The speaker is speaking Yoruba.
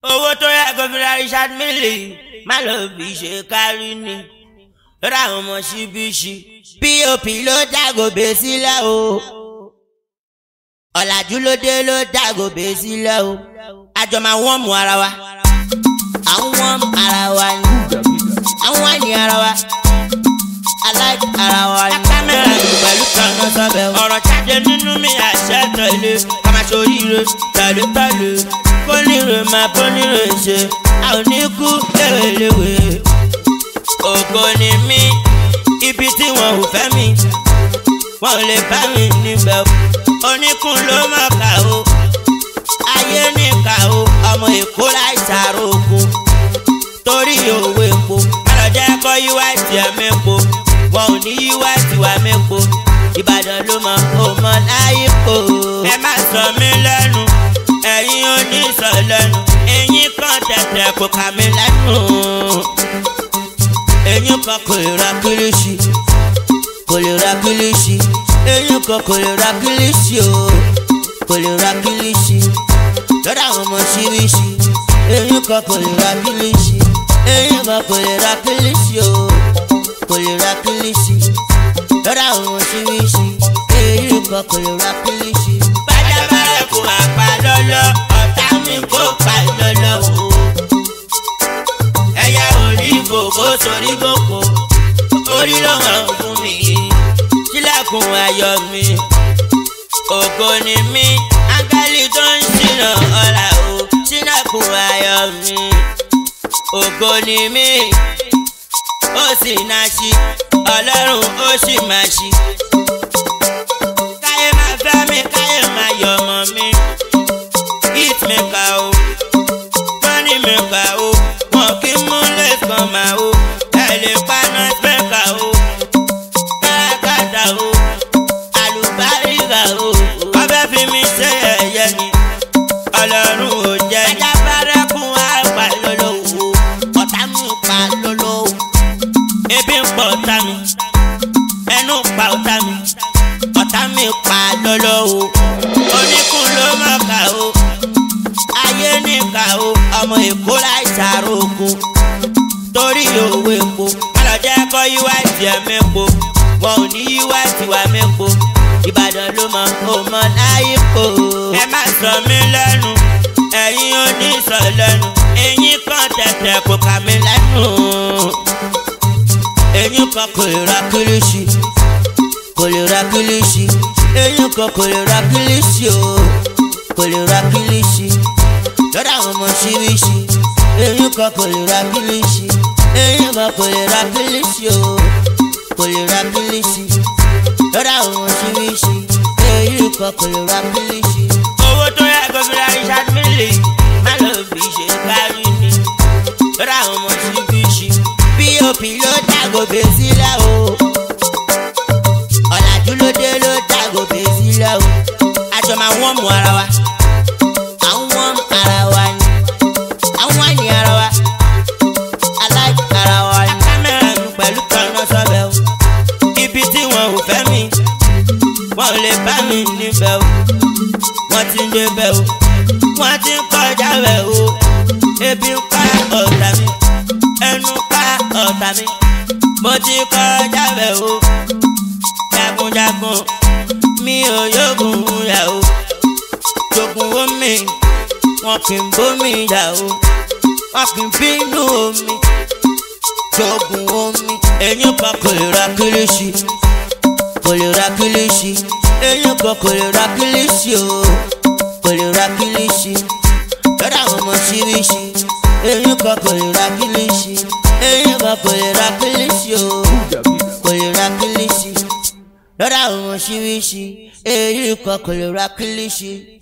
owó tó yẹ kó fi ra Richard Mille má lọ fi ṣe kárí ni lọ́dọ̀ àwọn ọmọ ṣíbíṣi pop ló dàgòbè sílẹ̀ o ọ̀làjú ló dé ló dàgòbè sílẹ̀ o àjọ máa wọ́n mú ara wa àwọn ara wa ni àwọn àní ara wa aláìkí ara wa ni. kámẹ́rà yìí pẹ̀lú kaná sọ́bẹ̀ o. ọ̀rọ̀ jáde nínú mi àṣẹ tẹ̀lé kàmá sóríire tẹ̀lé tẹ̀lé kóníire máa bóníire ṣe a ò ní kú léweléwe. ògo ni mí ibi tí wọn ò fẹ́ mi wọn ò lè bá mi níbẹ̀ o. oníkun ló mọ̀ ká o ayé níkà o ọmọ èkó láì sàrò ogun torí òwe epo alọjẹ kọ yíwá tiẹ mẹpo wọn ò ní yíwá tiwa mẹpo ìbàdàn ló mọ òmọ láyé po. ẹ má sọ mí lẹ́nu ẹ̀yin ò ní sọ lẹ́nu ẹ̀yin kan tẹ̀tẹ̀ kò kà mí lẹ́nu. ẹ̀yin kan kò lè ra kílíṣì kò lè ra kílíṣì ẹ̀yin kan kò lè ra kílíṣì o kò lè ra kílíṣì lọ́dọ̀ àwọn ọmọ ṣíríṣì ẹ̀yin kan kò lè ra kílíṣì ẹ̀yin kan kò lè ra kílíṣì o kò lè ra kílíṣì lọ́dọ̀ àwọn ọmọ ṣíríṣì ẹ̀yin kan kò lè ra kílíṣì. bájábárẹ̀ kò máa pa lọ́lọ́ ọ̀tá mi kò pa lọ́lọ́ o. ẹ̀yà orí ìfòkó sórí gbòkó orí ló hàn fún mi sílẹ̀kùn ayọ̀ mi ògo ni mí áńgẹ́lì tó ń ṣìnà ọ̀la o sílẹ̀kùn ayọ̀ mi ògo ni mí ó sì náà ṣí ọlọ́run ó sì máa ṣí. káyé máa fẹ́ mi káyé máa yọ̀ ọmọ mi hit mi kà o money mi kà o wọn kì í mú lẹ́sàn máa o ẹ lè pa náà spẹ́kà o káràkátà o àlùbáríkà o wọ́n fẹ́ fi mi ṣe ẹ̀yẹ ni ọlọ́run ò jẹ́ ni. ẹja bárẹ́kùn á pa lọ́lọ́ o ọ̀tá mi pa lọ́lọ́ o ebi ń pọ̀ ọ̀tá mi ẹnu pa ọ̀tá mi ọ̀tá mi pa lọ́lọ́ o oníkun ló mọ̀ ká o ayé níkà o ọmọ èkó láì sàrò ogun torí òwe epo alọjẹ kọ yíwá tiẹ mẹpo wọn ò ní yíwá tiwa mẹpo ìbàdàn ló mọ òmọ láyé po. ẹ má sọ mí lẹ́nu ẹ̀yin ò ní sọ lẹ́nu ẹ̀yin kan tẹ̀tẹ̀ kò kà mí lẹ́nu. ẹ̀yin kan kò lè ra kílíṣì kò lè ra kílíṣì ẹ̀yin kan kò lè ra kílíṣì o kò lè ra kílíṣì lọ́dọ̀ àwọn ọmọ ṣíríṣì ẹ̀yin kan kò lè ra kílíṣì ẹ̀yin kan kò lè ra kílíṣì o kò lè ra kílíṣì lọ́dọ̀ àwọn ọmọ ṣíríṣì ẹ̀yin kan kò lè ra kílíṣì. owó tó yẹ kó fi ra Richard Mille má lọ fi ṣe kárí ni lọ́dọ̀ àwọn ọmọ ṣíríṣì pop ló dàgòbè sílẹ̀ o ọ̀làjú ló dé ló dàgòbè sílẹ̀ o àjọ máa wọ́n mú ara wa àwọn ara wa ni àwọn àní ara wa aláìkí ara wa ni. kámẹ́rà mi pẹ̀lú kaná sọ́bẹ̀ o ibi tí wọn ò fẹ́ mi wọn ò lè bá mi níbẹ̀ o wọ́n ti ń débẹ̀ o wọ́n ti ń kọjá bẹ̀ o ebi ń pa ọ̀tá mi ẹnu pa ọ̀tá mi mo ti kọjá bẹ̀ o jagunjagun mi ò yógun yà o jogun omi wọn kì í bómi yà o wọn kì í bínú omi jogun omi. ẹ̀yin kan kò lè ra kílíṣì kò lè ra kílíṣì ẹ̀yin kan kò lè ra kílíṣì o kò lè ra kílíṣì lọ́dọ̀ àwọn ọmọ ṣíríṣì ẹ̀yin kan kò lè ra kílíṣì ẹ̀yin kan kò lè ra kílíṣì o kò lè ra kílíṣì lọ́dọ̀ àwọn ọmọ ṣíríṣì ẹ̀yin kan kò lè ra kílíṣì.